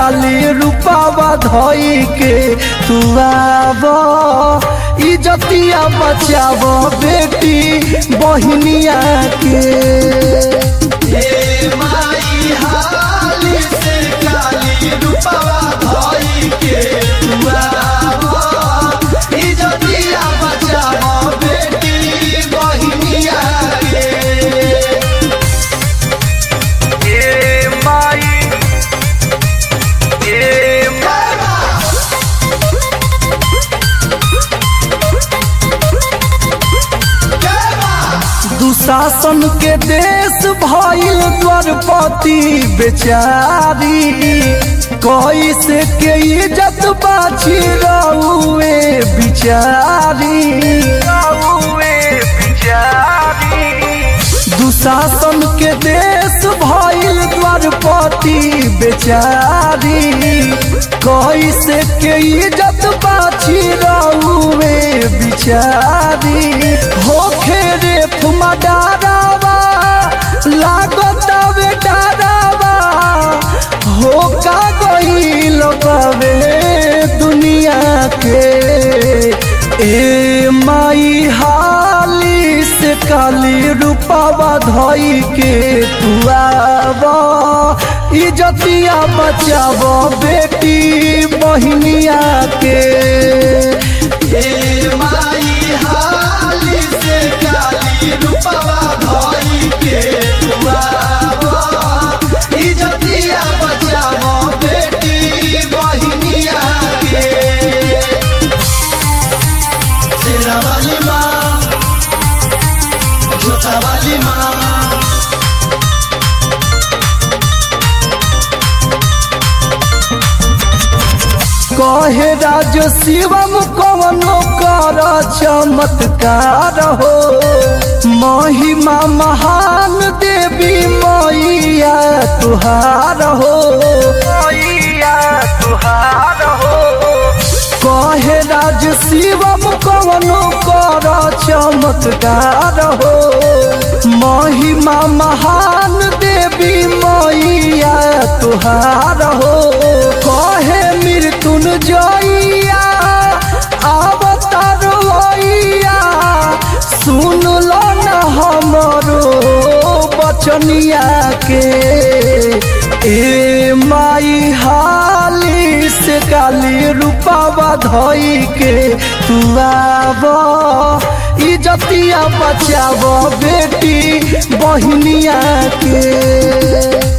काली रूपावा धोई के तू आब इजतिया बचाव बेटी बहनिया के हे माई हाली से काली रूपवा धोई के तू आवा इजतिया बचाव बेटी बहिनिया के ए माई ए दुशासन के देश भइल द्वारपति बेचारी कैसे के इज्जत बाची रहुए बिचारी रहुए बिचारी दुशासन के देश भइल द्वारपति बेचारी कैसे के इज्जत बाची रहुए बिचारी होखे रे फुमा डारावा लागत बेटारावा हो का गईल बवे दुनिया के ए माई हाली से काली रूपावा धोई के तू आब इजतिया बचाव बेटी बहनिया के हे माई हाली से काली रूपवा धोई के तू आवा इजतिया बचाव बेटी बहिनिया के तेरा वाली माँ जोता वाली माँ कहे राज शिवम कवनो कर चमत्कार हो महिमा महान देवी मैया तुहार हो मैया तुहार हो कहे राज शिवम कवनो कर चमत्कार हो महिमा महान देवी मैया तुहार हो कहे मृत्युंजया अवतार होइया सुन लो न हमरो बचनिया के ए माई हाली से काली रूपावा धोई के तू आब इजतिया बचाव बेटी बहनिया के